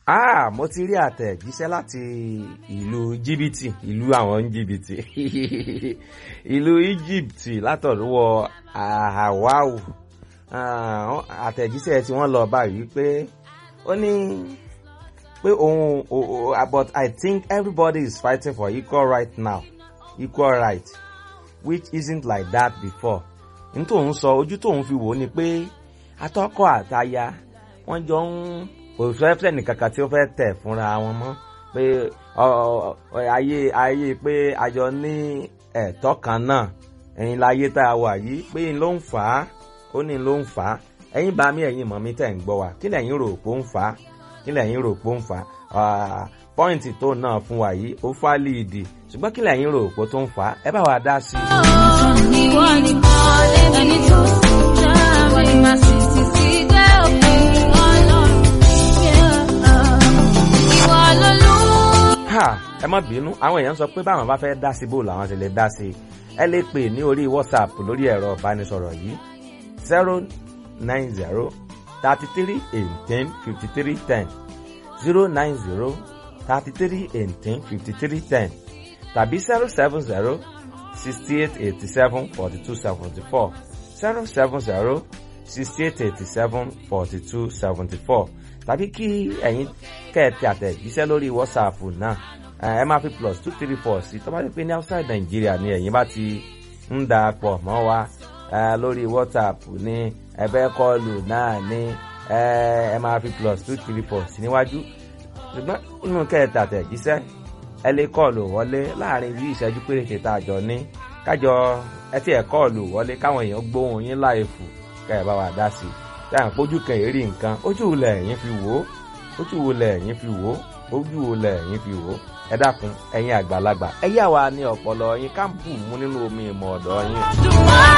Ah, mo ti rí àtẹ̀jíṣẹ́ láti ìlú jìbìtì ìlú àwọn jìbìtì ìlú Egypt látọ̀dúwọ̀ Ahawau àtẹ̀jíṣẹ́ tí wọ́n lọ báyìí pé ó ní pé òun but I think everybody is fighting for equal right now equal right which isn't like that before n tóun sọ ojú tóun fi wò ó ni pé atọ́kọ àtaya wọ́n jọ ń òṣèlú nìkankan tí ó fẹ́ tẹ̀ fúnra wọn mọ́ pé ayé ayé pé àjọ ní ẹ̀tọ́ kan náà ẹ̀yin láyé tá a wà yìí pé n ló ń fà á ó ní ló ń fà á ẹ̀yin bá mi ẹ̀yin mọ̀ mi tẹ̀ ń gbọ́ wa kí lẹ̀yin rò pé ó ń fà á kí lẹ̀yin rò pé ó ń fà á pọ́ìntì tó náà fún wa yìí ó fà líìdì ṣùgbọ́n kí lẹ̀yin rò pé tó ń fà á ẹ bá wa dá sí i. ìwọ nìkan lẹ́ni tó sùn jáwé má sì ti sí dé òpin ọlọ́run ìwọ lolú. ha ẹ má bínú àwọn èèyàn sọ pé báwọn bá fẹ́ dá sí bò làwọn ti lè dá sí i ẹ lè pè ní orí whatsapp lórí ẹ̀rọ ìbánisọ̀rọ̀ yìí zero nine zero thirty three eighteen fifty three ten zero nine zero thirty three eighteen fifty three ten tàbí zero seven zero sixty eight eighty seven forty two seventy four zero seven zero sixty eight eighty seven forty two seventy four tàbí kí ẹ̀yin kẹ́ẹ̀tì àtẹ̀jíṣẹ́ lórí whatsapp náà ẹ máa fi plus two three four sí tó bá ti pé ní outside Nigeria ni ẹ̀yin bá ti ń da pọ̀ mọ́ wa lórí whatsapp ní ẹ̀bẹ̀ kọlù náà ní ẹ máa fi plus two three four sí níwájú ṣùgbọ́n inú kẹ́ẹ̀tì àtẹ̀jíṣẹ́ ẹ lè kọlù wọlé láàrin bí ìṣẹ́jú péréte tá a jọ ní kájọ ẹ tí ẹ kọlù wọlé káwọn èèyàn gbóhùn yín láì fò kẹ́ ẹ bá wa dá sí i táwọn pójú kan èrí nǹkan ojú wo lẹ̀ yín fi wò ó ojú wo lẹ̀ yín fi wò ó ojú wo lẹ̀ yín fi wò ó ẹ dákun ẹ̀yin àgbàlagbà ẹ yà wá ní ọpọlọ yín ká bù mú nínú omi ìmọ̀ ọ̀dọ̀ yín. Dùnmọ́